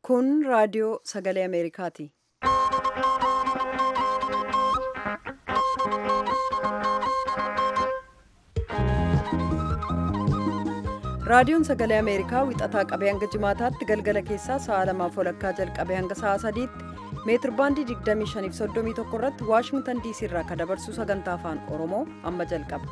Kun raadiyoo sagalee Ameerikaati. Raadiyoon sagalee Ameerikaa wixataa qabee hanga jimaataatti galgala keessaa sa'a lamaaf walakkaa jalqabee hanga sa'a sadiitti meetir baandii 2531 irratti Waashingtan diisii irraa kan dabarsu sagantaa afaan Oromoo amma jalqaba.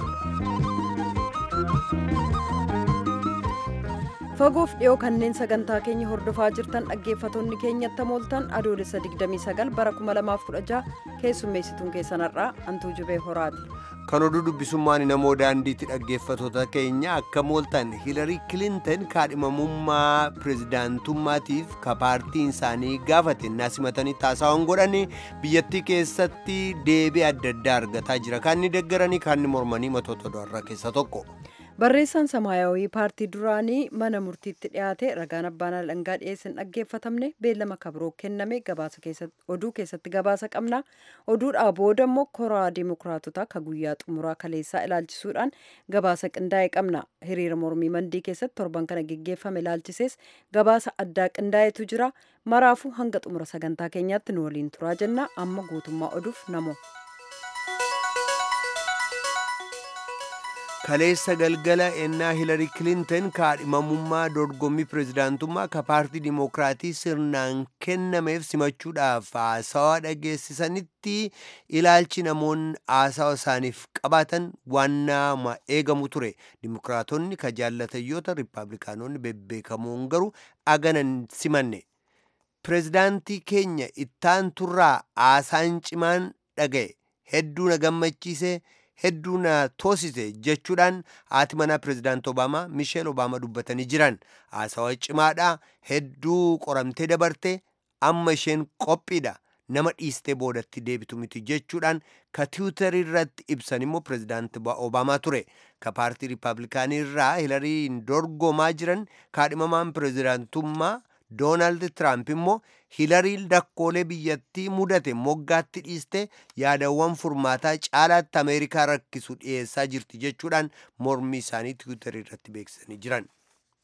Fagoof dhiyoo kanneen sagantaa keenya hordofaa jirtan dhaggeeffattoonni keenyatti mooltan adoolessa 29 bara 2016 keessummeessituun keessanarraa Antuu Jibee Horaati. kan oduu dubbisummaan namoo daandiitti dhaggeeffattoota keenya akka mooltan hilarii kilintan kaadhimamummaa pirezidaantummaatiif ka paartiin isaanii gaafate naasimatanii taasawwan godhani biyyattii keessatti deebii adda addaa argataa jira kan inni deggaranii kan inni mormanii matoota do'arraa keessa tokko. barreessaan samaayawii paartii duraanii mana murtiitti dhiyaate ragaan abbaan alangaa dhiyeessan dhaggeeffatamne beellama kabroo kenname oduu keessatti gabaasa qabna oduudhaa booda immoo koraa dimokiraatotaa ka guyyaa xumuraa kaleessaa ilaalchisuudhaan gabaasa qindaa'e qabna hiriira mormii mandii keessatti torban kana geggeeffame ilaalchisees gabaasa addaa qindaa'etu jira maraafuu hanga xumura sagantaa keenyaatti nu waliin turaa jenna amma guutummaa oduuf namo. kaleessa galgala ennaa hilarii kilintan kaadhimamummaa dorgommii pirezidaantummaa ka paartii dimokiraatii sirnaan kennameef simachuudhaaf haasawaa dhageessisanitti ilaalchi namoonni haasawaa isaaniif qabaatan waan nama eegamu ture dimokiraatonni ka jaallatayyoota riippaabilikaanonni bebbeekamoon garuu aganan simanne pirezidaantii keenya ittaan turraa haasaan cimaan dhaga'e hedduu na gammachiise hedduu na toosise jechuudhaan haati manaa pirezidaant obaamaa misheel obaamaa dubbatanii jiran haasawaa cimaadha hedduu qoramtee dabarte amma isheen qophiidha nama dhiistee boodatti deebitu miti jechuudhaan ka tiwutarii irratti ibsan immoo pirezidaant obaamaa ture ka paartii riippaabilikaanii irraa hilariin dorgomaa jiran kaadhimamaan pirezidaantummaa doonaald tiraamp immoo hilariin rakkoolee biyyattii mudate moggaatti dhiiste yaadawwan furmaataa caalaatti ameerikaa rakkisu dhiyeessaa jirti jechuudhaan mormii isaanii tiwutarii irratti beeksisanii jiran.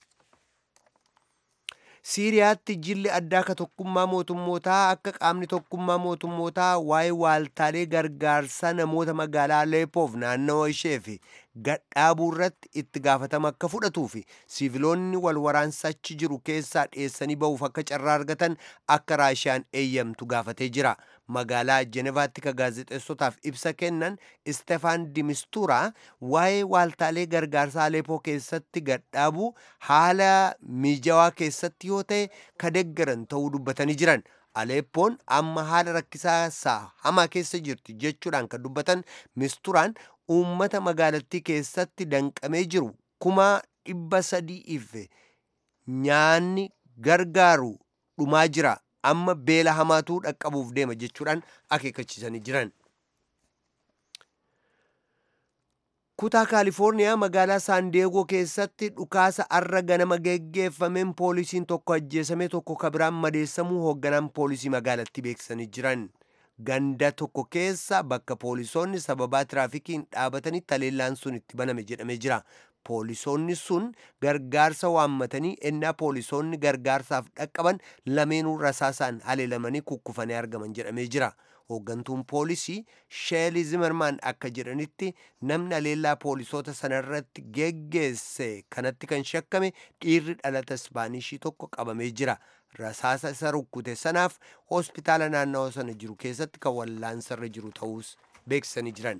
siiriyaatti jilli addaa ka tokkummaa mootummootaa akka qaamni tokkummaa mootummootaa waa'ee waaltaalee gargaarsaa namoota magaalaa aleepoof naannawa ishee fi gadhaabuu irratti itti gaafatama akka fudhatuu fi siiviloonni wal waraansa achi jiru keessaa dhiyeessanii ba'uuf akka carraa argatan akka raashiyaan eeyyamtu gaafatee jira magaalaa jenevaatti ka gaazexeessotaaf ibsa kennan istefaan dimistuuraa waa'ee waaltaalee gargaarsaa aleepoo keessatti gadhaabuu haala miijawaa keessatti yoo ta'e ka deggaran ta'uu dubbatanii jiran aleeppoon amma haala rakkisaa hamaa keessa jirti jechuudhaan kan dubbatan misturaan uummata magaalattii keessatti danqamee jiru kuma dhibba sadiif nyaanni gargaaru dhumaa jira amma beela hamaatu dhaqqabuuf deema jechuudhaan akeekkachiisanii jiran. kutaa kaalifoorniyaa magaalaa saandeegoo keessatti dhukaasa arra ganama geggeeffameen poolisiin tokko ajjeesame tokko kabiraan madeessamuu hoogganaan poolisii magaalatti beeksisanii jiran ganda tokko keessa bakka poolisoonni sababaa tiraafikiin dhaabatanii taleellaan sun itti baname jedhamee jira poolisoonni sun gargaarsa waammatanii ennaa poolisoonni gargaarsaaf dhaqqaban lameenuu rasaasaan haleelamanii kukkufanii argaman jedhamee jira hooggantuun poolisii sheelii zimermaan akka jedhanitti namni haleellaa poolisoota sanarratti geggeesse kanatti kan shakkame dhiirri dhalata ispaanishii tokko qabamee jira rasaasa isa rukkute sanaaf hospitaala naannawa sana jiru keessatti kan wallaansarra jiru ta'uus beeksisanii jiran.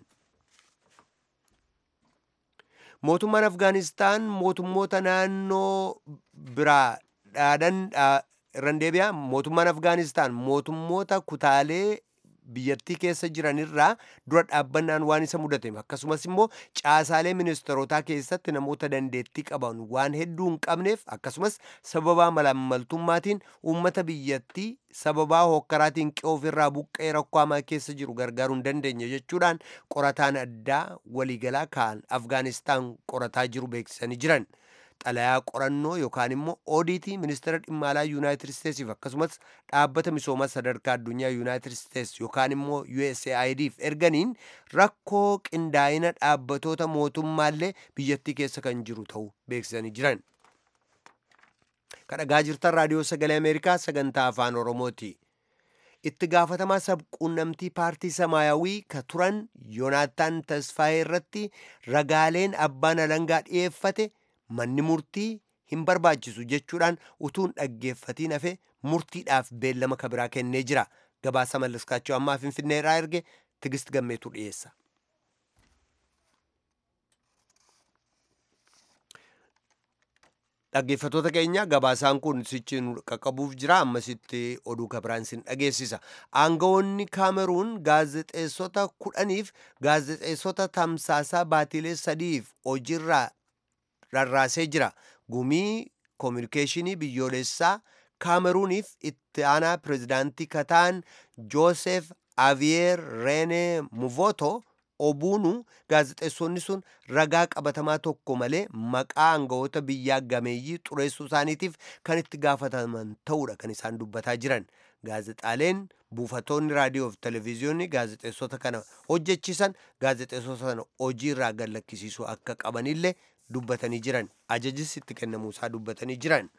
mootummaan afgaanistaan mootummoota naannoo biraa dhaadan irran deebi'a mootummaan afgaanistaan mootummoota kutaalee biyyattii keessa jiranirraa dura dhaabbannaan waan isa mudate akkasumas immoo caasaalee ministeerotaa keessatti namoota dandeettii qaban waan hedduu hin qabneef akkasumas sababaa malaammaltummaatiin uummata biyyattii sababaa hokkaraatiin qe'oo ofirraa buqqee rakkoo hamaa keessa jiru gargaaruu hin dandeenye jechuudhaan qorataan addaa waliigalaa kan afgaanistaan qorataa jiru beeksisanii jiran. xalayaa qorannoo yookaan immoo oodiitii ministeera dhimma alaa yuunaayitid isteetsiif akkasumas dhaabbata misoomaa sadarkaa addunyaa yuunaayitid isteets yookaan immoo USAIDf erganiin rakkoo qindaa'ina dhaabbatoota mootummaallee biyyattii keessa kan jiru ta'uu beeksisanii jiran. kadhagaa jirtan raadiyoo sagalee ameerikaa sagantaa afaan oromooti itti gaafatamaa sabquunnamtii paartii samaayawii ka turan yoonaataan tasfaayee irratti ragaaleen abbaan alangaa dhi'eeffate manni murtii hin barbaachisu jechuudhaan utuun dhaggeeffatiin hafe murtiidhaaf beellama kabiraa kennee jira gabaasa mallaskaachoo ammaa finfinnee irraa erge tigist gammeetu dhiyeessa. dhaggeeffatoota keenya gabaasaan kun sichiin qaqqabuuf jira ammasitti oduu kabiraan sin dhageessisa aangawoonni kaameruun gaazexeessota kudhaniif gaazexeessota tamsaasaa baatilee sadiif hojiirraa rarraasee jira gumii koominikeeshinii biyyoolessaa kaameruuniif itti aanaa pirezidaantii kataan joosef aviyeer reene muvoto obuunu gaazexeessonni sun ragaa qabatamaa tokko malee maqaa aangawoota biyyaa gameeyyii xureessuu isaaniitiif kan itti gaafataman ta'uudha kan isaan dubbataa jiran gaazexaaleen buufatoonni raadiyoo fi televezyiyoonni gaazexeessota kana hojjechiisan gaazexeessota sana hojii irraa gallakkisiisuu akka qabanillee dubbatanii jiran ajajis itti kennamuusaa dubbatanii jiran.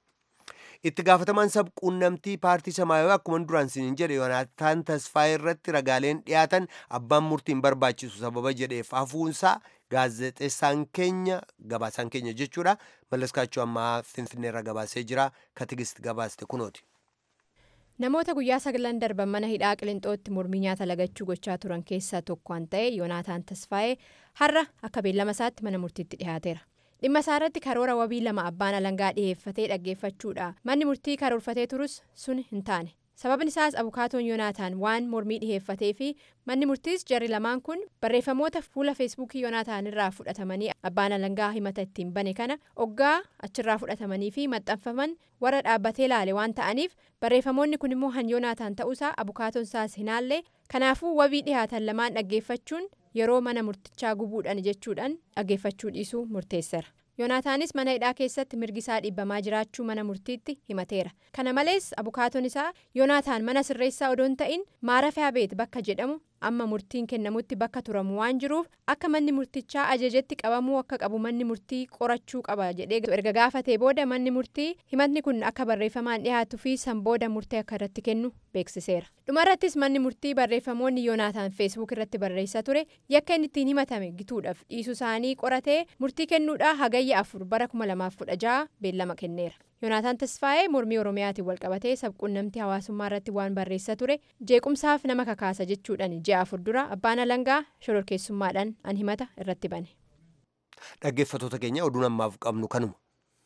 itti gaafatamaan sabquunnamtii paartii samaayawii akkuma duraan sinin jedhe yoonaataan tasfaayee irratti ragaaleen dhiyaatan abbaan murtiin barbaachisu sababa jedheef hafuunsaa gaazexeessaan keenya gabaasaan keenya jechuudha mallaskaachuu ammaa finfinneerra gabaasee jira katigist gabaaste kunooti. namoota guyyaa sagalan darban mana hidhaa qilinxootti mormii nyaata lagachuu gochaa turan keessaa tokko kan ta'e yoonaataan tasfaayee har'a akka beellama isaatti mana murtiitti dhiyaateera. dhimma isaarratti karoora wabii lama abbaan alangaa dhiheeffatee dhaggeeffachuudha manni murtii karoorfatee turus sun hin taane sababni isaas abukaatoon yoonaataan waan mormii dhiheeffatee fi manni murtiis jarri lamaan kun barreeffamoota fuula feesbuukii yoonaataan irraa fudhatamanii abbaan alangaa himata ittiin bane kana oggaa achirraa fudhatamanii fi maxxanfaman warra dhaabbatee laale waan ta'aniif barreeffamoonni kun immoo han yoonaataan ta'uusaa abukaatoon isaas hinaallee kanaafuu wabii dhihaatan lamaan dhaggeeffachuun yeroo mana murtichaa gubuudhaan jechuudhaan dhaggeeffachuu dhiisuu murteesseera yoonaataanis mana hidhaa keessatti mirgisaa dhibbamaa jiraachuu mana murtiitti himateera kana malees abukaatoon isaa yoonaataan mana sirreessaa odoon ta'in maarafaa beet bakka jedhamu amma murtiin kennamutti bakka turamu waan jiruuf akka manni murtichaa ajajetti qabamuu akka qabu manni murtii qorachuu qaba jedhee erga gaafatee booda manni murtii himatni kun akka barreeffamaan dhiyaatuu fi san booda murtee akka irratti kennu beeksiseera dhumarrattis manni murtii barreeffamoonni yoonaataan feesbuuk irratti barreessaa ture yakka inni ittiin himatame gituudhaaf dhiisuu isaanii qoratee murtii kennuudhaa hagayya afur bara 2016 beellama kenneera. yoonaataan tasfaayee mormii oromiyaatiin walqabatee sabquunnamtii hawaasummaa irratti waan barreessaa ture jeequmsaaf nama kakaasa jechuudhaan ji'a afur dura abbaan alangaa shororkeessummaadhaan an himata irratti bane. dhaggeeffatoota keenya oduun ammaaf qabnu kanuma.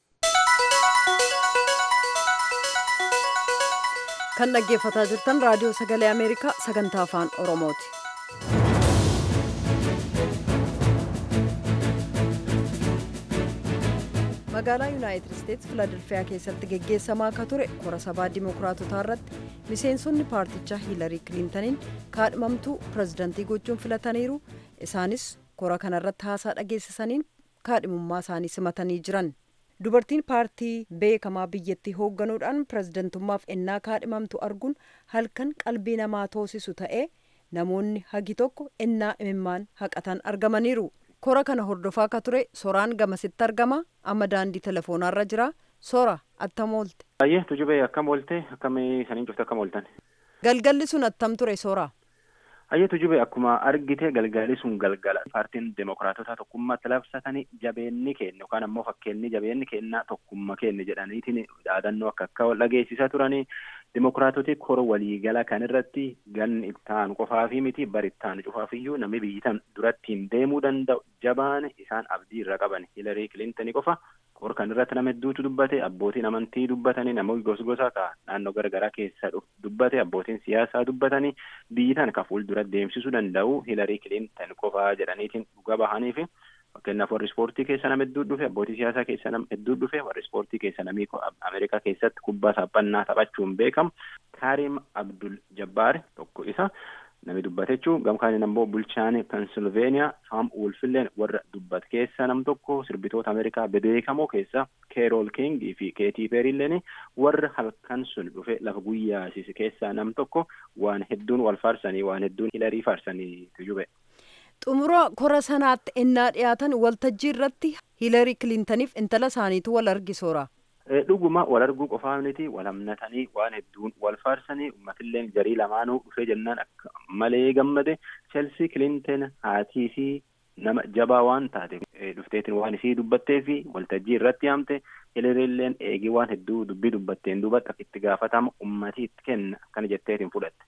kan dhaggeeffataa jirtan raadiyoo sagalee ameerikaa sagantaa afaan oromooti. magaalaa yuunaayitid isteets filadelfiyaa keessatti geggeessamaa akka ture kora sabaa dimokiraatotaa irratti miseensonni paartichaa hiilarii kiliintaniin kaadhimamtuu pirezidantii gochuun filataniiru isaanis kora kanarratti haasaa dhageessisaniin kaadhimummaa isaanii simatanii jiran dubartiin paartii beekamaa biyyattii hoogganuudhaan pirezidantummaaf ennaa kaadhimamtu arguun halkan qalbii namaa toosisu ta'ee namoonni hagi tokko ennaa imimmaan haqatan argamaniiru. kora kana hordofaa akka ture soraan gamasitti argama amma daandii telefoonarra jira sora attam oolte. Baay'ee tujubee akkam oolte akkamii saniin cufte akkam ooltan. Galgalli sun attam ture sora. Baay'ee tujubee akkuma argite galgalli sun galgala paartiin demokiraatota tokkummaatti labsatanii jabeenni kennu yookaan ammoo fakkeenyi jabeenni kennaa tokkummaa kennu jedhaniitiin dhaadannoo akka akka dhageessisaa turanii demokiraatoti kora waliigala kan irratti ganni ittaan qofaa fi miti bari ittaan cufaafiyyuu namni biyyitan durattiin deemuu danda'u jabaan isaan abdii irra qaban hilarii kilintanii qofa kor kan irratti nama hedduutu dubbate abbootiin amantii dubbatanii namoonni gosgosa ka naannoo garagaraa keessa dubbate abbootiin siyaasaa dubbatanii biyyitan ka fuuldura deemsisuu danda'u hilarii kilintan qofaa jedhaniitiin dhuga bahanii fi fakkeenyaaf warri ispoortii keessa nama hedduu dhufe abbootii siyaasaa keessa nama hedduu dhufe warri ispoortii keessa namni ameerikaa keessatti kubbaa saaphannaa taphachuun beekamu kaarim abdul jabbaar tokko isa nami dubbate jechuun gamkaaniin ammoo bulchaan pensilveeniyaa saam wolfilleen warra dubbat keessa nam tokko sirbitoota ameerikaa bebeekamoo keessa keerool kingii fi keetii peerilleen warra halkan sun dhufe lafa guyyaasise keessaa nam tokko waan hedduun wal faarsanii waan hedduun hilarii faarsanii tujube. xumura kora sanaatti ennaa dhiyaatan waltajjii irratti hiilarii kilintaniif intala isaaniitu wal argisoora. dhuguma wal arguu qofaa miti wal hammatanii waan hedduun wal faarsanii uummatillee jarii lamaanuu dhufee jennaan akka malee gammade Chelsea Clinton haatii fi nama jabaa waan taate dhufteetiin waan isii dubbattee fi waltajjii irratti haamte Hilarilleen eegii waan hedduu dubbii dubbatteen duubatti akka itti gaafatama uummatii itti kenna akkana jetteetiin fudhatte.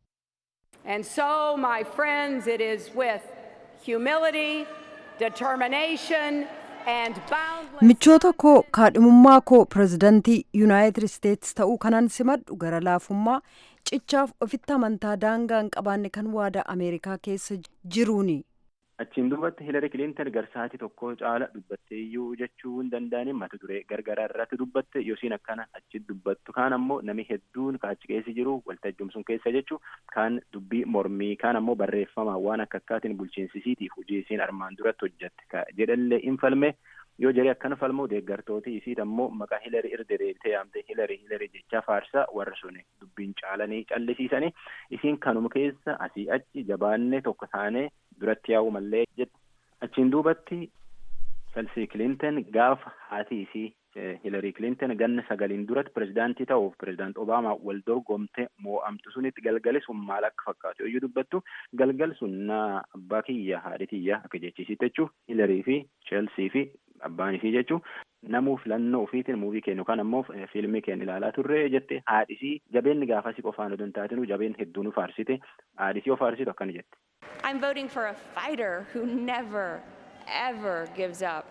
And so, my friends, it is with humility, determination, and boundless. michoota koo kaadhimummaa koo pirezidantii yuunaayitid isteetsi ta'uu kanan simadhu gara laafummaa cichaaf ofitti amantaa daangaa hin qabaanne kan waadaa ameerikaa keessa jiruuni Achiin duubatti Hilari Kilinton garsaatii tokko caala dubbatteeyyuu jechuu hin danda'anii mata duree gargaraa irratti dubbatte yosiin akkana achi dubbattu kaan ammoo nami hedduun kaachi keessa jiru waltajjumsuun keessa jechuu kaan dubbii mormii kaan ammoo barreeffama waan akka akkaatiin bulchiinsisiitiif hojii isiin armaan duratti hojjette jedhallee hin falme yoo jedhee akkana falmoo deeggartooti isiit ammoo maqaa Hilari irra deebitee yaamte Hilari Hilari jecha faarsaa warra suni dubbiin caalanii callisiisanii isiin kanuma keessa asii achi jabaannee tokko taanee duratti yaa'u mallee jette achiin duubatti Chelsea Clinton gaafa haati isii Hillary Clinton ganna sagaliin duratti pirezidaantii ta'uuf pirezidaant Obaamaa wal dorgomte moo'amtu sunitti galgali sun maal akka fakkaatu yoo dubbattu galgal sun na abbaa kiyya haadhi kiyya akka jechisiitti jechuun Hillary fi Chelsea fi abbaan isii jechuun namuu filannoo ofiitiin muuvii kennu kan ammoo fiilmii kennu ilaalaa turre jette haadhisii jabeenni gaafasii qofaan odoo hin taatinuu jabeen hedduu nu faarsite haadhisii of faarsitu akkana jette. I'm voting for a fighter who never, ever gives up.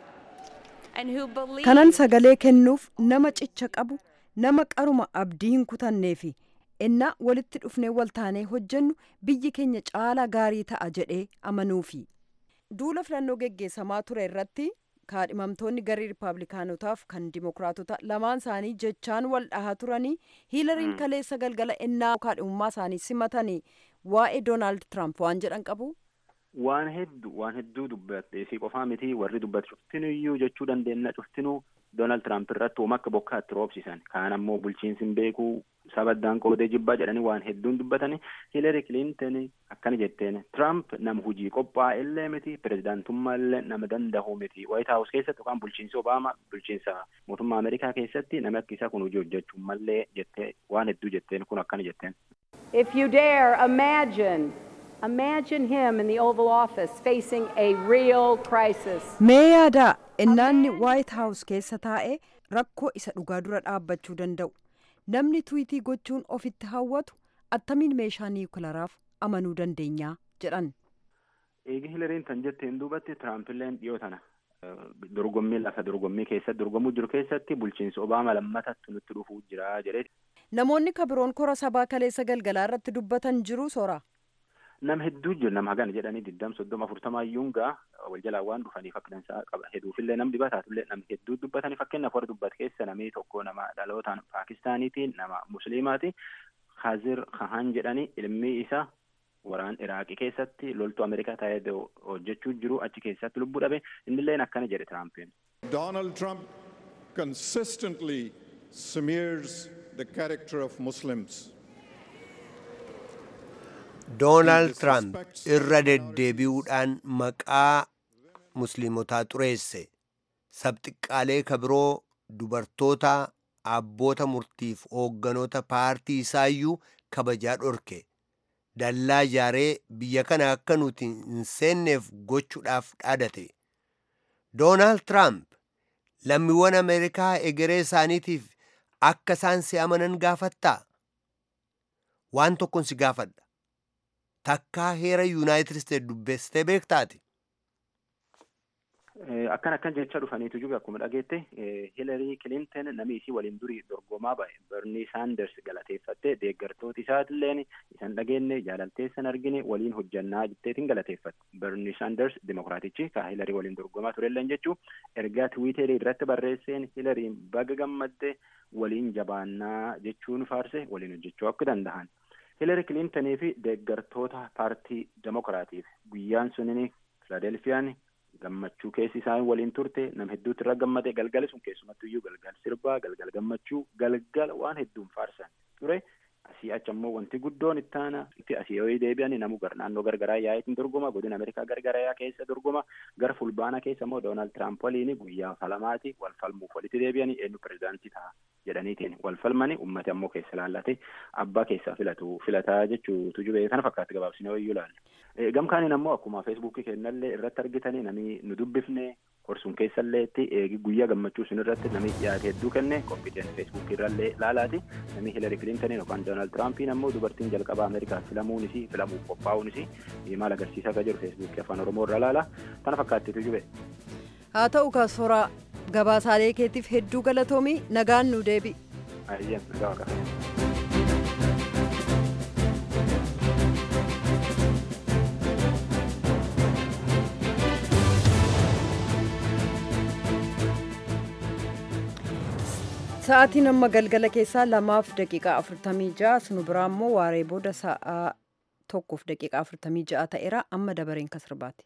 And who believes kanan sagalee kennuuf nama cicha qabu nama qaruma abdii hin kutannee fi ennaa walitti dhufnee waltaanee hojjennu biyyi keenya caalaa gaarii ta'a jedhee amanuufi duula filannoo geggeessamaa ture irratti kaadhimamtoonni garii riipaablikaanotaaf kan dimokiraatota lamaan isaanii jechaan wal dhahaa turanii hiilariin kaleessa galgala ennaa kaadhimummaa isaanii simatanii waa'ee doonaald tiraamp waan jedhan qabu. waan hedduu waan hedduu dubbatte isii qofaa miti warri dubbatu cuftinuyyuu jechuu dandeenya cuftinuu doonaald tiraamp irratti uuma akka bokkaatti roobsisan kaan ammoo bulchiinsi hin beeku sabaddaan qoodee jibbaa jedhanii waan hedduun dubbatanii hiilari kilinton akkana jetteen tiraamp nama hujii qophaa'e illee miti pirezidaantummaa illee nama danda'u miti waayit haawus keessatti yookaan bulchiinsi obaamaa bulchiinsa mootummaa ameerikaa keessatti namni akka isaa kun hojii hojjechuu mallee jettee waan hedduu jetteen kun akkana jetteen. If you dare imagine, imagine him in the Oval Office facing a real crisis. mee yaadaa innaanni waayit haawus keessa taa'ee rakkoo isa dhugaa dura dhaabbachuu danda'u namni tuwiitii gochuun ofitti hawwatu attamiin meeshaa niwukilaraaf amanuu dandeenyaa jedhan Eegi Hilariin tan jetteen duubatti Tiraampiilleen dhiyoo tana dorgommii lafa dorgommii keessatti dorgomuu jiru keessatti bulchiinsi Obaamaa lammatatti nutti dhufuu jira jedhee namoonni kabiroon kora sabaa kaleessa galgalaa irratti dubbatan jiru sora nama hedduu jiru nama hagana jedhanii diddam soddoma afurtamaa iyyuungaa wal jalaa waan dhufaniif akka dansaa qaba hedduufillee nam dibataatullee nam hedduu dubbatanii fakkeenyaaf warra dubbate keessa namni tokko nama dhalootaan paakistaaniiti nama musliimaati Khazir Khan jedhanii ilmi isaa waraan iraaqii keessatti loltuu ameerikaa taa'ee hojjechuu jiru achi keessatti lubbuu dhabe innilleen akkana jedhe tiraampiin. Donald Trump consistently smears the character of Muslims. doonaald tiraamp irra deddeebi'uudhaan maqaa musliimotaa xureesse sabxiqqaalee kabiroo dubartoota abboota murtiif hoogganoota paartii isaayyuu kabajaa dhorke dallaa ijaaree biyya kana akka nuti hin seenneef gochuudhaaf dhaadate doonaald tiraamp lammiiwwan ameerikaa egeree isaaniitiif akka isaan si amanan gaafattaa waan tokkon si gaafadha takkaa heera yuunaayitid isteet dubbestee beektaati akkan akkan jecha dhufaniitu jiru akkuma dhageette hilarii kilinton namni isii waliin durii dorgomaa ba'e berni saanders galateeffatte deeggartooti isaatilleen isan dhageenye jaalalteessan argine waliin hojjannaa jetteetiin galateeffatte berni saanders dimokiraatichi ka hilarii waliin dorgomaa turelleen jechuu ergaa tiwiiterii irratti barreesseen hilariin baga gammadde waliin jabaannaa jechuun faarse waliin hojjechuu akka danda'an hilari kilintanii fi deeggartoota paartii demokiraatiif guyyaan sunin filaadelfiyaan gammachuu keessi isaan waliin turte nam hedduutti irra gammade galgala sun keessumattu iyyuu galgal sirbaa galgal gammachuu galgal waan hedduun faarsan ture asii achi ammoo wanti guddoon ittaana asii yoo deebi'an namu gar naannoo gargaraa yaa'itiin dorgoma godina ameerikaa gargaraa keessa dorgoma gara fulbaana keessa immoo doonaald tiraamp waliin guyyaa falamaati wal falmuuf walitti deebi'anii eenyu pirezidaantii ta'a jedhaniitiin wal falmani ummati ammoo keessa laallate abbaa keessaa filatu filataa jechuutu jubee kana fakkaatti gabaabsinee wayyuu laalle gamkaaniin ammoo akkuma feesbuukii kennallee irratti argitanii namni nu dubbifne korsuun keessalleetti eegi guyyaa gammachuu sun irratti namni dhiyaate hedduu kenne kompiiteen feesbuukii irrallee laalaati namni hiilari kilintaniin yookaan doonaald tiraampiin ammoo dubartiin jalqabaa ameerikaa filamuunis filamuuf qophaa'uunis maal agarsiisaa akka jiru feesbuukii afaan oromoo irra laala kana fakkaattitu jube. haa ta'u kaasooraa gabaasaalee keetiif hedduu galatoomii nagaan nu deebi. Ayyeen nagaa qaba. Sa'aatiin amma galgala keessaa lamaaf daqiiqaa afurtamii ja'a sunu biraa immoo waaree booda sa'aa tokkoof daqiiqaa afurtamii ja'a ta'eera amma dabareen kasirbaati.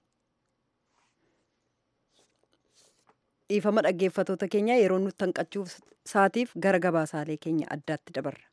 dhiifama dhaggeeffatoota keenya yeroo nutti hanqachuuf saatiif gara gabaasaalee keenya addaatti dabarra.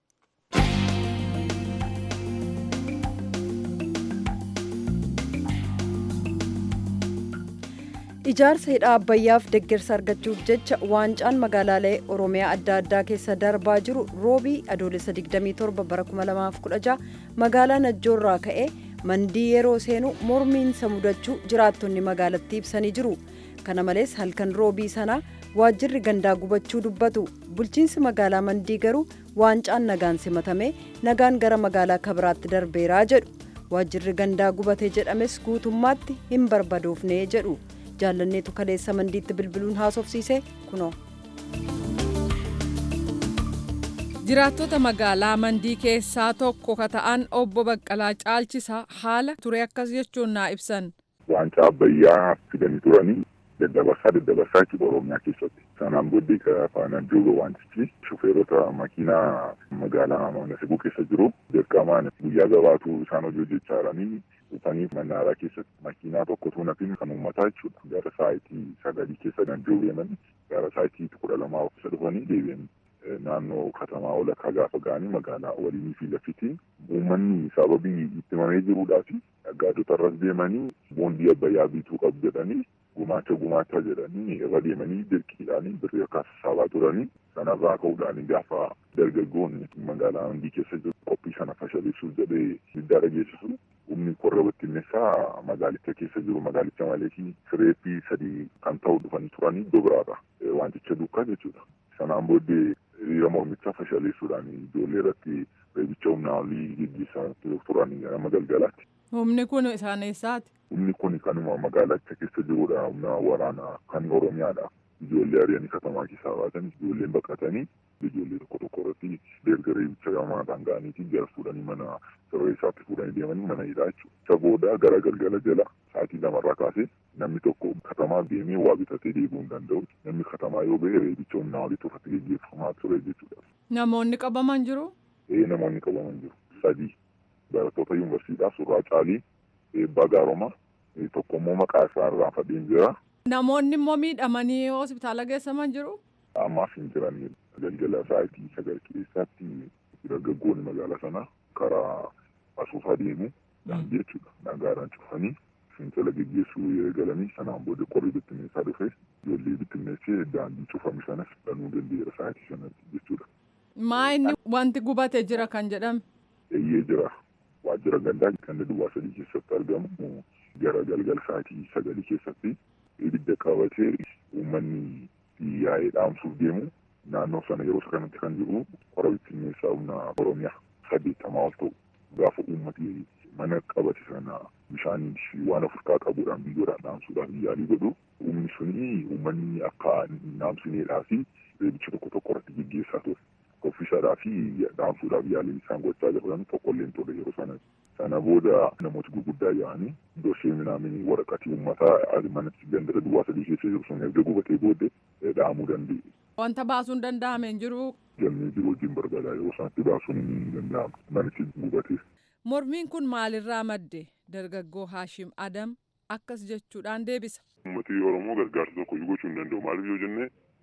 Ijaarsa hidha abbayyaaf deeggarsa argachuuf jecha waancaan magaalaalee Oromiyaa adda addaa keessa darbaa jiru roobii adoolessa 27 bara 2016 magaalaa Najjoorraa ka'ee mandii yeroo seenu mormiinsa mudachuu jiraattonni magaalattii ibsanii jiru. kana malees halkan roobii sanaa waajjirri gandaa gubachuu dubbatu bulchiinsi magaalaa mandii garuu waancaan nagaan simatame nagaan gara magaalaa kabiraatti darbeeraa jedhu waajjirri gandaa gubate jedhames guutummaatti hin barbadoofne jedhu jaallanneetu kaleessa mandiitti bilbiluun haasofsiise kunoo. jiraattota magaalaa mandii keessaa tokko ka ta'an obbo Baqqalaa Caalchisaa haala ture akkas jechuun naa ibsan. Waancaa abbayyaa fidanii turanii daddabarsaa daddabarsaa jechuudha Oromiyaa keessatti. Sanaan booddee faanaan jiru wantichi shufeerota makiinaa magaalaa Manaseguu keessa jiru dirqamaan guyyaa gabaatu isaan hojii hojjechaa jiranii dhufanii mannaaraa keessatti makiinaa tokkotu nafin kan uummataa jechuudha. Gara sa'aatii sagalii keessa kan jiru deemanii gara sa'aatii kudha lamaa of isa dhufanii deebi'anii. naannoo katamaa walakkaa gaafa ga'anii magaalaa waliinii fi lafitiin uummanni sababii itti mamee jiruudhaa fi naggaadota irras deemanii boondii abbayyaa bituu qabu jedhanii gumaacha gumaacha jedhanii irra deemanii dirqiidhaanii birrii akka sassaabaa turanii sanarraa ka'uudhaan gaafa dargaggoonni magaalaa mandii keessa jiru qophii sana fashaleessuuf jedhee diddaa dhageessisu humni korra bittinneessaa magaalicha keessa jiru magaalicha malee fi fireeppii sadii kan ta'u dhufanii turanii iddoo biraadha wanticha duukaa jechuudha. Sanaan booddee hiriira mormichaa fashaleessuudhaan ijoollee irratti reebicha humnaa olii gaggeessaa turan nama galgalaatti. Humni kun isaan eessaati? Humni kun kanuma magaalicha keessa jirudha. Humna waraanaa kan Oromiyaadha. Ijoollee ari'anii katamaa keessaa baatan ijoolleen baqatanii ijoollee tokko tokko irratti erga reebicha gamaataan ga'aniitiin jara fuudhanii mana siree isaatti fuudhanii deemanii mana hidhaa jechuudha. Isa booda gara galgala jala sa'aatii lamarraa kaasee namni tokko katamaa deemee waa bitatee deebi'uu hin danda'u. Namni katamaa yoo ba'e reebicha humnaa olii irratti gaggeeffamaa ture jechuudha. Namoonni qabaman jiru? Ee namoonni qabaman jiru. Sadii barattoota yuunivarsiitii surraa caalii eebbaa gaaroma tokko immoo maqaa isaa irraa fadhiin jira. Namoonni immoo miidhamanii hospitaala geessaman jiru? Ammaaf hin jiran galgala sa'aatii sagal keessaatti dargaggoonni magaalaa sana karaa asuufaa deemu daandii jechuudha. Nagaadhaan cufanii fincila geggeessuu eegalanii sanaan booda qorri bittinneessaa dhufe ijoollee bittinneessee daandii cufame sanas banuu danda'eera sa'aatii sanatti jechuudha. Maa inni wanti gubate jira kan jedhame? Eeyyee jira. Waajjira gandaa kan duwwaa sadii keessatti argamu gara galgala sa'aatii sagalii keessatti ibidda qabatee uummanni yaa'ee dhaamsuuf deemu naannoo sana yeroo kanatti kan jiru qora bittinneessaa humna Oromiyaa saddeettamaa ol ta'u gaafa uummati mana qabate sana bishaan waan ofirraa qabuudhaan biyyoodhaan dhaamsuudhaaf yaalii godhu humni suni uummanni akka dhaamsineedhaa fi reebicha tokko tokko irratti gaggeessaa ture. Koffisaadhaa fi dhaamsuudhaaf yaaliin isaan gochaa jiran tokkollee hin turre yeroo sana. Sana booda namooti gurguddaa yaa'anii dorsee minaaminii waraqatii uummataa manatti gandara duwwaa sadii keessa jiru sun erga gubatee booddee dhaamuu danda'e. Wanta baasuun danda'ame hin jiru. Galmee jiru wajjin barbaadaa yeroo sanatti baasuun hin danda'amu manichi gubatee. Mormiin kun maalirraa madde dargaggoo Haashim Adam akkas jechuudhaan deebisa. Uummatni Oromoo gargaarsa tokko gochuu hin danda'u maaliif yoo jenne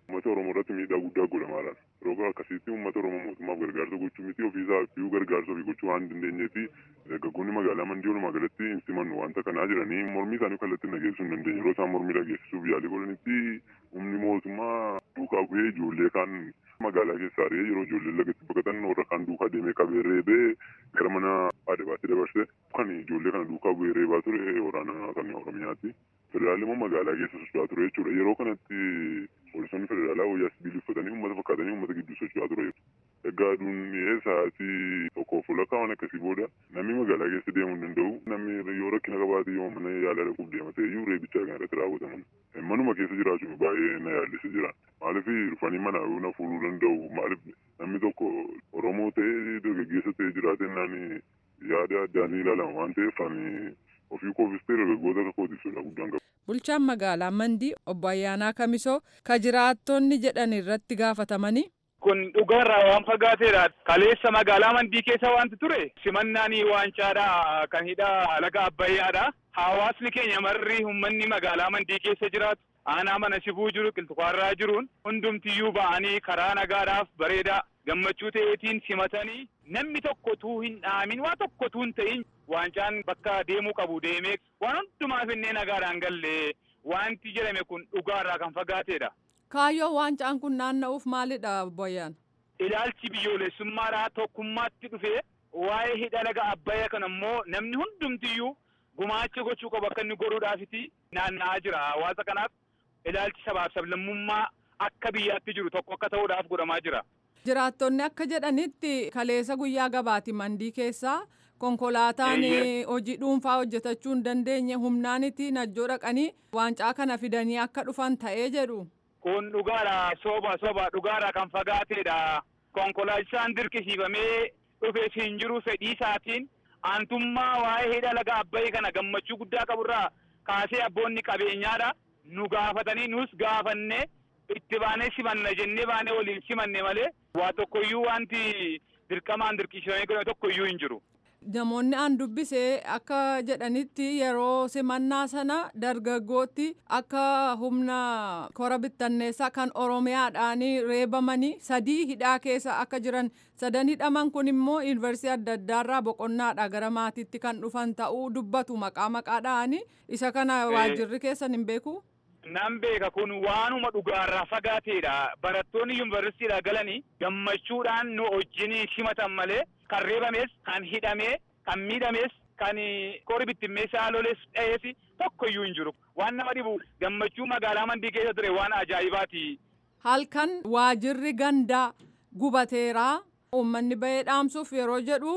uummata oromoo irratti miidhaa guddaa godhamaadhaan yeroo akkasitti uummata oromoo mootummaaf gargaarsa gochuu miti ofiisaa fi gargaarsa ofii gochuu waan dandeenyeefi dargaggoonni magaalaa mandii walumaa galatti hin simannu wanta kanaa jiranii mormii isaanii kallattiin dhageessisuu hin dandeenye yeroo isaan mormii dhageessisuuf yaalii godhanitti humni mootummaa duukaa bu'ee ijoollee kaan magaalaa keessaa ari'ee yeroo ijoolleen lagatti baqatan warra kaan duukaa deemee qabee reebee gara mana aadabaatti dabarse kan ijoollee kana duukaa bu'ee reebaa ture waraana kan oromiyaati. Federaalli immoo magaalaa keessa socho'aa ture jechuudha. Yeroo kanatti poolisoonni federaalaa wayyaa sibiilii uffatanii uummata fakkaatanii uummata gidduu socho'aa ture. Egaa aduun sa'aatii tokkoof fuulakkaa waan akkasii booda namni magaalaa keessa deemuu hin danda'u. Namni yoo rakkina qabaate yoo mana yaalaa dhaquuf deemate iyyuu reebichaa kan irratti raawwataman. Manuma keessa jiraachuun baay'ee na yaallisa jira. Maaliif dhufanii mana na fuudhuu danda'u? Maaliif namni tokko Oromoo ta'ee dargaggeessa ta'ee jiraatennaan yaada addaan ni ilaalama waan ta'eef ani ofii koofis ta'e dargaggoota akka kootisudha guddaan qabu. Bulchaan magaalaa Mandii obbo Ayyaanaa Kamisoo ka jiraattonni jedhan irratti gaafatamanii. Kun dhugaarraa waan fagaateedha. Kaleessa magaalaa Mandii keessa wanti ture simannaan waancaadha kan hidha laga Abbayyaadha. Hawaasni keenya marri uummanni magaalaa Mandii keessa jiraatu aanaa mana sibuu jiru qilxuqaarraa jiruun hundumtiyyuu ba'anii karaa nagaadhaaf bareedaa gammachuu ta'eetiin simatanii namni tokko tuu hin dhaamin waa tokko tuu hin ta'in waancaan bakka deemuu qabu deemee waan hundumaaf innee nagaadhaan galle wanti jedhame kun dhugaarraa kan fagaateedha. Kaayyoo waancaan kun naanna'uuf maalidha Boyyaan? Ilaalchi biyyoolessummaadhaa tokkummaatti dhufee waa'ee hidha laga Abbayyaa kan ammoo namni hundumtiyyuu gumaacha gochuu qabu akka inni godhuudhaafiti naanna'aa jira hawaasa kanaaf ilaalchi sabaaf sablammummaa akka biyyaatti jiru tokko akka ta'uudhaaf godhamaa jira. Jiraattonni akka jedhanitti kaleessa guyyaa gabaati mandii keessaa konkolaataan hojii dhuunfaa hojjetachuu hin dandeenye humnaaniti najjoo dhaqanii waancaa kana fidanii akka dhufan ta'ee jedhu. Kun dhugaadha soba soba dhugaadha kan fagaateedha. Konkolaachisaan dirqisiifamee dhufee hin jiru fedhii isaatiin aantummaa waa'ee hidha laga abbayii kana gammachuu guddaa qaburraa kaasee abboonni qabeenyaadha. Nu gaafatanii nus gaafanne itti baanee simanna jennee baanee waliin simanne malee waa tokkoyyuu wanti dirqamaan dirqisiifamee godhame tokkoyyuu hin jiru. Namoonni aan dubbisee akka jedhanitti yeroo simannaa sana dargaggootti akka humna kora bittanneessaa kan Oromiyaadhaan reebamanii sadii hidhaa keessa akka jiran sadan hidhaman kun immoo yuunivarsiitii adda addaarraa boqonnaadha gara maatiitti kan dhufan ta'uu dubbatu maqaa maqaadhaan isa kana waajjirri keessan hin beeku. Nan beeka kun waanuma dhugaarraa fagaateedha. Barattoonni yuunivarsiitiidhaa galanii gammachuudhaan nu wajjin simatan malee kan reebames, kan hidhamee, kan miidhames, kan kori bittimmeessaa loles dha'ees tokkoyyuu hin jiru. Waan nama dhibu gammachuu magaalaa mandii keessa ture waan ajaa'ibaati. Halkan waajirri gandaa gubateeraa uummanni bahee dhaamsuuf yeroo jedhu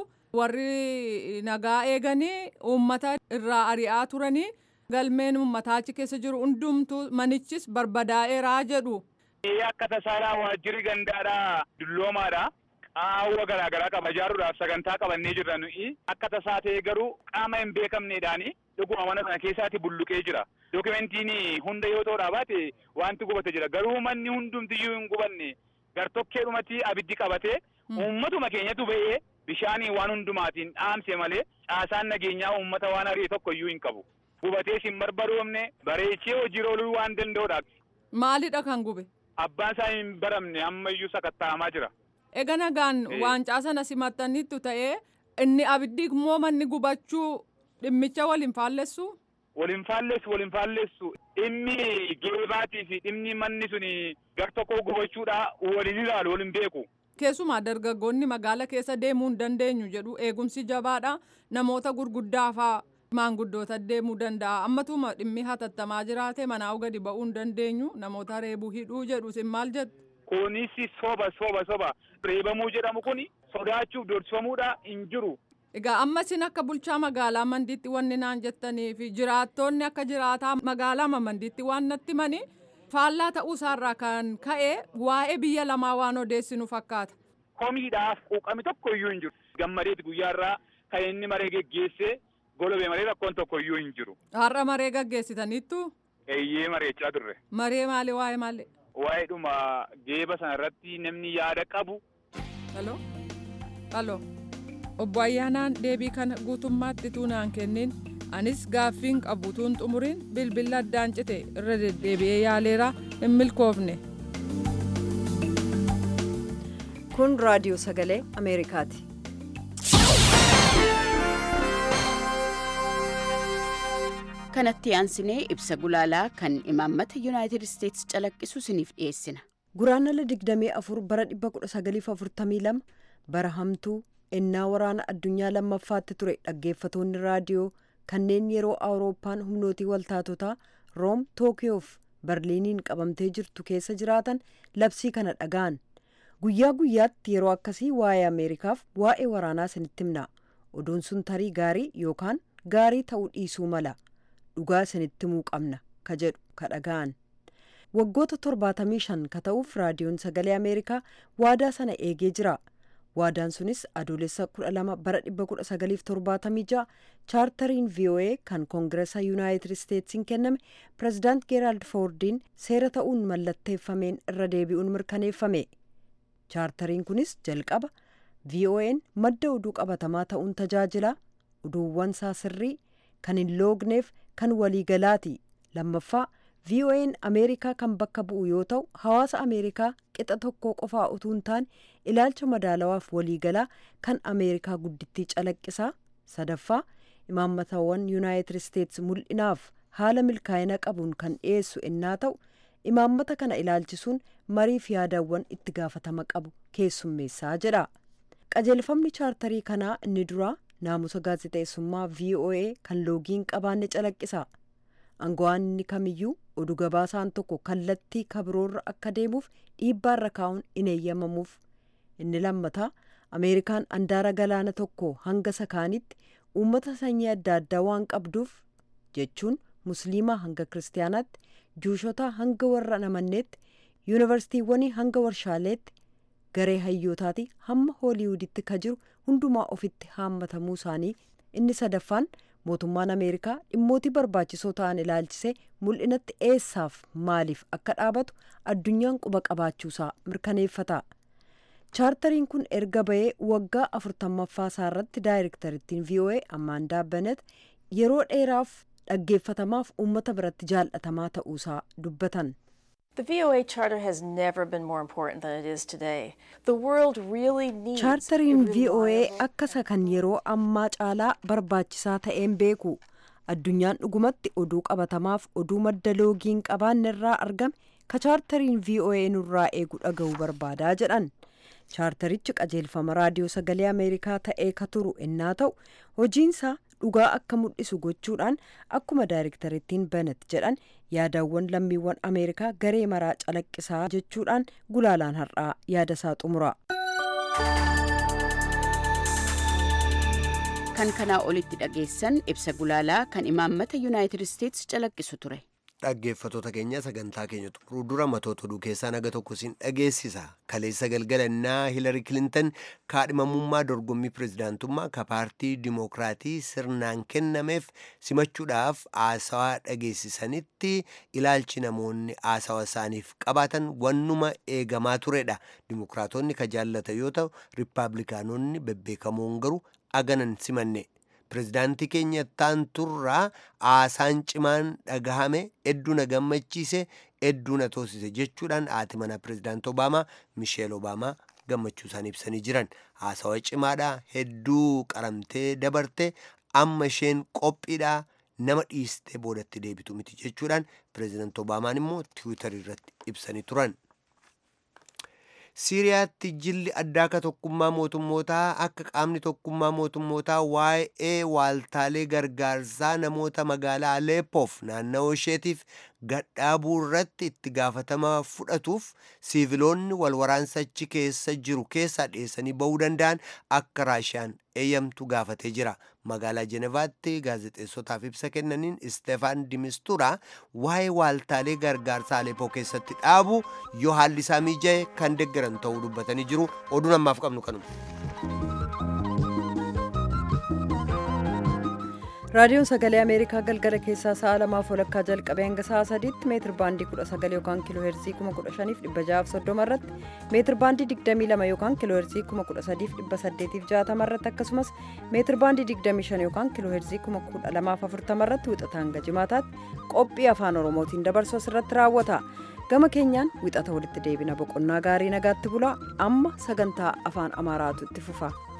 warri nagaa eeganii uummata irraa ari'aa turanii galmeen uummataa achi keessa jiru hundumtu manichis barbadaa'eeraa jedhu. Akka tasaalaa waajjirri gandaadhaa dulloomaadha. Qaawwa garaagaraa qaba ijaaruudhaaf sagantaa qabannee jirra nuyi. Akka tasaa ta'e garuu qaama hin beekamneedhaani dhuguma mana sana keessaatti bulluqee jira. Dookimentiin hunda yoo ta'uudhaa baate wanti gubate jira. Garuu manni hundumtiyyuu hin gubanne gartokkeedhumatti abiddi qabatee uummatuma keenyatu ba'ee bishaaniin waan hundumaatiin dhaamse malee caasaan nageenyaa uummata waan ari'e tokkoyyuu hin qabu. Gubatees hin barbadoomne bareechee hojii ooluu waan danda'uudha. Maalidha kan gube? Abbaan isaa hin baramne ammayyuu sakatta'amaa jira. Ega nagaan waancaa sana simattaniittu ta'ee inni abiddi immoo manni gubachuu dhimmicha waliin faallessu? Waliin faallessu waliin faallessu dhimmi geebaatii fi dhimmi manni sun gar tokko gubachuudha waliin ilaalu waliin beeku. Keessumaa dargaggoonni magaala keessa deemuu hin dandeenyu jedhu eegumsi jabaadha namoota gurguddaa fa'aa maanguddoota deemuu danda'a ammatuma dhimmi hatattamaa jiraate manaa gadi ba'uu hin dandeenyu namoota reebuu hidhuu jedhu isin maal jettu? Kunis soba soba soba reebamuu jedhamu kun sodaachuuf dorsifamuudha hin jiru. Egaa amma isin akka bulchaa magaalaa mandiitti wanni naan jettanii fi jiraattonni akka jiraataa magaalaa mandiitti waan natti mani faallaa ta'uu isaarraa kan ka'e waa'ee biyya lamaa waan odeessinu fakkaata. Komiidhaaf quuqami tokko iyyuu hin jiru. Gammadeeti guyyaarraa kan inni maree geggeesse golobee maree rakkoon tokko iyyuu hin jiru. Har'a maree gaggeessitaniittu? Eeyyee mareechaa turre. Maree maali waa'ee maali? Waa'ee dhuma geeba sana irratti namni yaada qabu. Halo? Halo? Obbo Ayyaanaan deebii kana guutummaatti tuunaan kennin anis gaaffiin qabutuun xumuriin bilbila addaan cite irra deddeebi'ee yaaleera hin milkoofne. kun raadiyoo sagalee ameerikaati kanatti aansinee ibsa gulaalaa kan imaammata yuunaayitid isteetsi calaqqisu isiniif dhiyeessina guraandhala 24 bara 1942 bara hamtuu ennaa waraana addunyaa lammaffaatti ture dhaggeeffatoonni raadiyoo kanneen yeroo awurooppaan humnootii waltaatotaa room tookiyoof barliiniin qabamtee jirtu keessa jiraatan labsii kana dhaga'an guyyaa guyyaatti yeroo akkasii waa'ee ameerikaaf waa'ee waraanaa isinitti himna oduun sun tarii gaarii yookaan gaarii ta'uu dhiisuu mala dhugaa isinitti himuu qabna ka jedhu ka dhaga'an waggoota 75 ka ta'uuf raadiyoon sagalee ameerikaa waadaa sana eegee jira waadaan sunis adoolessa 12 bara 1976 chaartariin voa kan koongireesa yuunaayitid isteetsiin kenname pirezidaant geeraald foordiin seera ta'uun mallatteeffameen irra deebi'uun mirkaneeffame chaartariin kunis jalqaba vo'n madda oduu qabatamaa ta'uun tajaajila oduuwwan isaa sirrii kan hin loogneef kan waliigalaati lammaffaa vo'n ameerikaa kan bakka bu'u yoo ta'u hawaasa ameerikaa qixa tokko qofaa utuu hin taane ilaalcha madaalawaaf waliigalaa kan ameerikaa guddittii calaqqisaa sadaffaa imaammatawwan yuunaayitid isteetsi mul'inaaf haala milkaa'ina qabuun kan dhiyeessu ennaa ta'u imaammata kana ilaalchisuun mariif yaadawwan itti gaafatama qabu keessummeessaa jedha qajeelfamni chaartarii kanaa inni duraa naamusa gaazexeessummaa voa kan loogiin qabaanne calaqqisa aango'aan inni kamiyyuu oduu gabaasaan tokko kallattii kabiroorra akka deemuuf dhiibbaarra kaa'uun in eeyyamamuuf inni lammataa ameerikaan andaara galaana tokko hanga sakaanitti uummata sanyii adda addaa waan qabduuf jechuun musliimaa hanga kiristaanaatti juushotaa hanga warra namanneetti yuunivarsiitiiwwanii hanga warshaaleetti garee hayyootaati hamma hooliwuditti ka jiru hundumaa ofitti haammatamuu isaanii inni sadaffaan mootummaan ameerikaa dhimmootii barbaachisoo ta'an ilaalchisee mul'inatti eessaaf maaliif akka dhaabatu addunyaan quba qabaachuusaa mirkaneeffata chaartariin kun erga bahee waggaa afurtammaffaa isaarratti daayirektarittiin voa ammaandaa benet yeroo dheeraaf dhaggeeffatamaaf uummata biratti jaallatamaa ta'uusaa dubbatan. The VOA Charter has never been more important than it is today. The world really needs chaartariin voa akka isa kan yeroo ammaa caalaa barbaachisaa ta'een beeku addunyaan dhugumatti oduu qabatamaaf oduu madda loogiin qabaanne irraa argame ka chaartariin voa nurraa eegu dhaga'uu barbaadaa jedhan chaartarichi qajeelfama raadiyoo sagalee ameerikaa ta'ee ka turu ennaa ta'u hojiinsaa dhugaa akka mul'isu gochuudhaan akkuma daayirektarittiin benet jedhan yaadawwan lammiiwwan ameerikaa garee maraa calaqqisaa jechuudhaan gulaalaan har'aa yaada isaa xumura. kan kanaa olitti dhageessan ibsa gulaalaa kan imaammata yuunaayitid isteetsi calaqqisu ture. dhaggeeffatoota keenya sagantaa keenya xumuruu dura matoota oduu keessaa naga tokko siin dhageessisa kaleessa galgalannaa hiilari kilintan kaadhimamummaa dorgommii pirezidaantummaa ka paartii dimokiraatii sirnaan kennameef simachuudhaaf haasawaa dhageessisanitti ilaalchi namoonni haasawaa isaaniif qabaatan wannuma eegamaa turedha dimokiraatonni ka jaallata yoo ta'u riippaabilikaanonni bebbeekamoon garuu aganan simanne. pirezidaantii keenya taanturraa haasaan cimaan dhagahame hedduu na gammachiise hedduu na toosise jechuudhaan haati mana pirezidaanti obaamaa misheel obaamaa gammachuu isaanii ibsanii jiran haasawa cimaadha hedduu qaramtee dabarte amma isheen qophiidha nama dhiistee boodatti deebitu miti jechuudhaan pirezidaanti obaamaan immoo tiwiitarii irratti ibsanii turan. siiriyaatti jilli addaa ka tokkummaa mootummootaa akka qaamni tokkummaa mootummootaa waa'ee waaltaalee gargaarsaa namoota magaalaa aleepoof naannawoo isheetiif gadhaabuu irratti itti gaafatama fudhatuuf siiviloonni walwaraansa achi keessa jiru keessaa dhiyeessanii ba'uu danda'an akka raashiyaan eeyyamtu gaafatee jira magaalaa jenevaatti gaazexeessotaaf ibsa kennaniin isteefaan dimistura waa'ee waaltaalee gargaarsaa aleepoo keessatti dhaabu yoo haalli isaa mijaa'e kan deggeran ta'uu dubbatanii jiru oduun ammaaf qabnu kanuma. raadiyoon sagalee ameerikaa galgala keessaa sa'a lamaaf walakkaa jalqabee hanga sa'a sadiitti meetir baandii kudha sagal yookaan kiiloo heerzii kuma kudha shaniif dhibba ja'aaf soddoma irratti meetir baandii digdamii lama yookaan kiiloo heerzii kuma kudha sadiif dhibba saddeetiif jaatama irratti akkasumas meetir baandii digdamii shan yookaan kiiloo heerzii kuma kudha lamaaf afurtama irratti wixata hanga jimaataatti qophii afaan oromootiin dabarsu asirratti raawwata gama keenyaan wixata walitti deebina boqonnaa gaarii nagaatti bulaa amma sagantaa afaan amaaraatu itti fufa.